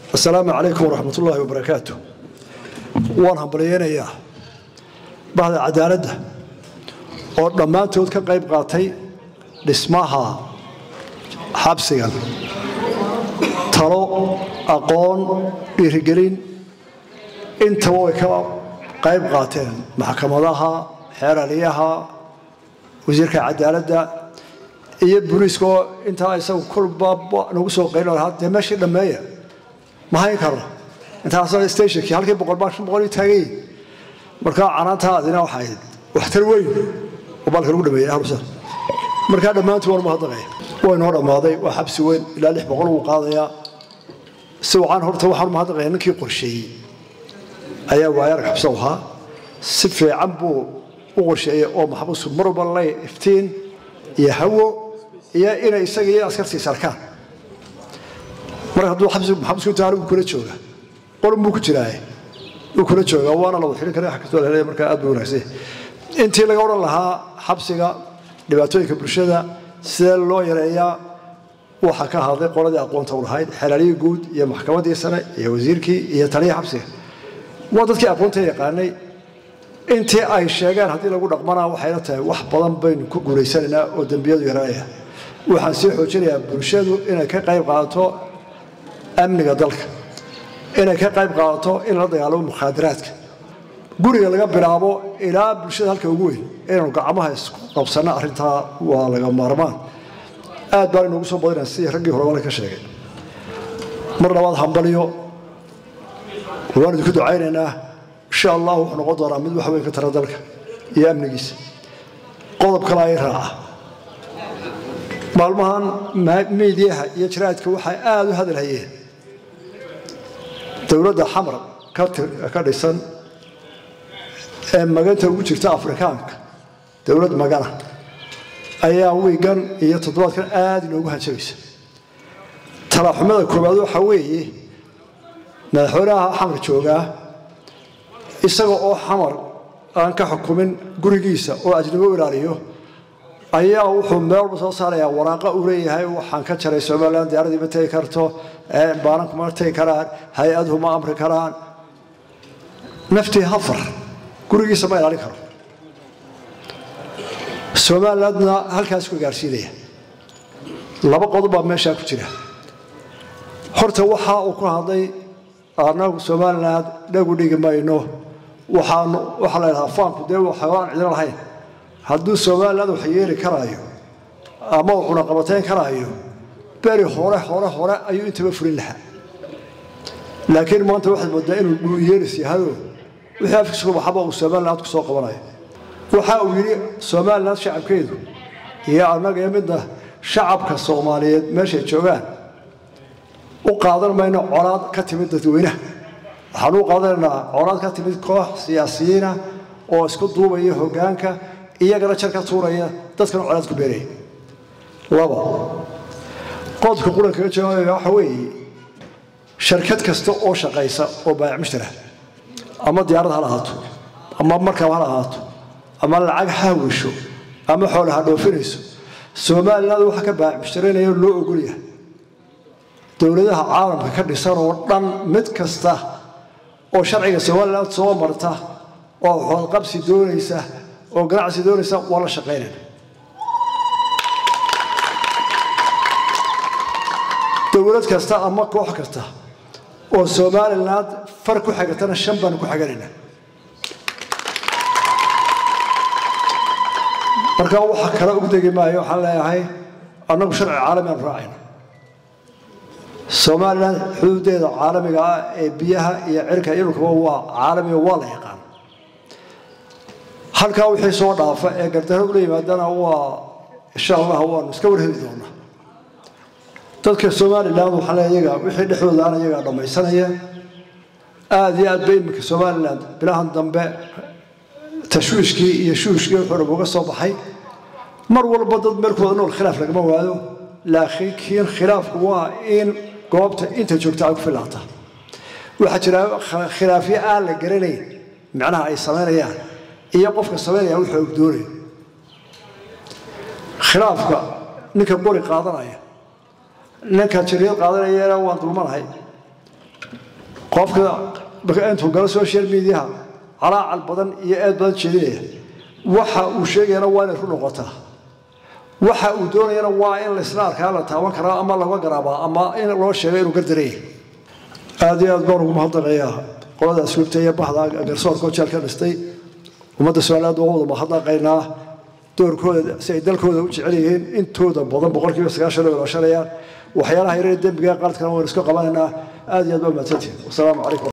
asalaamu calaykum waraxmat ullaahi wabarakaatu waan hambalyeynayaa bahda cadaaladda oo dhammaantood ka qayb qaatay dhismaha xabsigan talo aqoon dhiirigelin intaba way ka qayb qaateen maxkamadaha xeeraliyaha wasiirka cadaaladda iyo booliiska oo intaa isagu kolba nagu soo qaylo lahaa dee meeshii dhammeeya ma hayn karno intaasoo stationkii halkii boqol baa shan boqol ii taagay markaa canaantaadina waxay ahayd waxtar weyn oo baalka lagu dhameeyey ahlusa markaa dhammaantii waan mahadnaqaya way noo dhammaaday waa xabsi weyn ilaa lix boqol wuu qaadayaa si wacan horta waxaan mahadnaqaya ninkii qorsheeyey ayaa waayarag xabsa ahaa si fiican buu u qorsheeyey oo maxbuusku mar walba lay iftiin iyo hawo iyo inay isaga iyo askartiisa arkaan marka hadduu maxabuusku intaa anigu kula jooga qolun buu ku jiraaye wuu kula joogaa waana la wada xidhin kara wax kastoo la helaya markaa aad buu wanaagsan intii laga odhan lahaa xabsiga dhibaatooyinka bulshada sidee loo yareeyaa waxaa ka hadlay qoladii aqoonta u lahayd xelaalihii guud iyo maxkamaddii sare iyo wasiirkii iyo taliyii xabsiga waa dadkii aqoonta yaqaanay intii ay sheegeen haddii lagu dhaqmanaa waxayna tahay wax badan baynu ku guulaysanaynaa oo dembiyadu yaraanaya waxaan sii xoojinayaa bulshadu inay ka qayb qaadato amniga dalka inay ka qayb qaadato in la dagaalamo mukhaadaraadka guriga laga bilaabo ilaa bulshada halka ugu weyn inaynu gacmaha isku qabsanno arrintaa waa laga maarmaan aad baan inoogu soo badinaa sidii raggii hore wale ka sheegay mar labaad hambalyo waan idinku ducaynaynaa insha allah wuxuu noqon doonaa mid wax weyn ka tara dalka iyo amnigiisa qodob kale ay raaca maalmahan miidiyaha iyo jaraadka waxay aada u hadalhayeen dowladda xamar ka dhisan ee maganta ugu jirta afrikaanka dowlad magana ayaa wiigan iyo toddobaadkan aada inoogu hanjabaysa talaaxumada koowaad waxaa weeye madaxweynaha xamar joogaa isaga oo xamar aan ka xukumin gurigiisa oo ajnabo ilaaliyo ayaa wuxuu meel walba soo saarayaa waraaqa uu leeyahay waxaan ka jaray somalilan diyaaradii ma tegi karto baananku ma tegi karaan hay-aduhu ma amri karaan naftii hafar gurigiisa ma ilaalin karo somalilandna halkaas ku gaarsiinaya laba qodob baa meeshaa ku jira horta waxa uu ku hadlay annagu somaliland dhagu dhigi mayno waxaan waxaa la ydhahaa faanku dee waxaan cidina lahayn hadduu somaliland wax yeeli karaayo ama uu cunaqabatayn karaayo beri hore hore hore ayuu intaba fulin lahaa laakiin maanta waxaad moodaa inuu dhuuyeelis yahado wixii afkiisuku baxaba uu somaliland ku soo qabanayo waxa uu yidhi somaliland shacabkeedu iyo annaga iyo midna shacabka soomaaliyeed meeshay joogaan u qaadan mayno colaad ka timid dadweynaha waxaan u qaadanaynaa colaad ka timid koox siyaasiyiina oo isku duubaya hoggaanka iyagana jar ka tuuraya dadkana colaad ku beeraya laba qodobka qurankaga jawaabaya waxa weeye sharkad kasta oo shaqaysa oo baayac mushtara ama diyaarad ha lahaato ama markab ha lahaato ama lacag ha wisho ama xoola ha dhoofinayso somaliland waxa ka baayac mushtaraynaya loo ogolyahay dowladaha caalamka ka dhisan oo dhan mid kasta oo sharciga somaliland soo marta oo xoodqabsi doonaysa oo ganacsi doonaysa waa la shaqaynayna dowlad kasta ama koox kasta oo somaliland far ku xigatana shan baanu ku xiganayna markaa waxa kale ugu degi maayo waxaan leeyahay annagu sharci caalami aanu raacayna somalilan xuduudeeda caalamiga ah ee biyaha iyo cirka iyo dhulkaba waa caalamiga waa la yaqaan halkaa wixii soo dhaafa ee gardaro ula yimaadana waa insha allah waanu iska warheli doonaa dadka somalilan waxaa le iyaga wixii dhexdoodaana iyagaa dhammaysanaya aada iyo aad ba iminka somalilan bilahan dambe tashwiishkii iyo shuushkii wuxuu dhab uga soo baxay mar walba dad meelkooda nool khilaaf lagama waado laakiin khilaafku waa in goobta inta joogta ay ku filaata waxaa jira khilaafyo aan la garanayn macnaha ay samaynayaan iyo qofka samaynaya wuxuu ogdoonayo khilaafka ninka qori qaadanaya ninka jiriyad qaadanayana waan dulmanahay qofka intuu galo social mediaha calaacal badan iyo eed badan jeedinaya waxa uu sheegayana waa inay ku noqotaa waxa uu doonayana waa in laisla arkaa la taaban karaa ama laga garaabaa ama in loo sheego inuu gardaraya aad iyo aad baan ugu mahadnaqayaa qolada asluubta iyo bahda garsoorka oo jeel ka dhistay ummadda somaliland waa wada mahadnaqaynaa doorkooda si ay dalkooda u jecel yihiin intooda badan boqolkiiba sagaashan oo ilaashanayaan waxyaalaha yareer dembiga qaladkana waynu iska qabanaynaa aad iyo aad baa mahadsantihin wasalaamu calaykum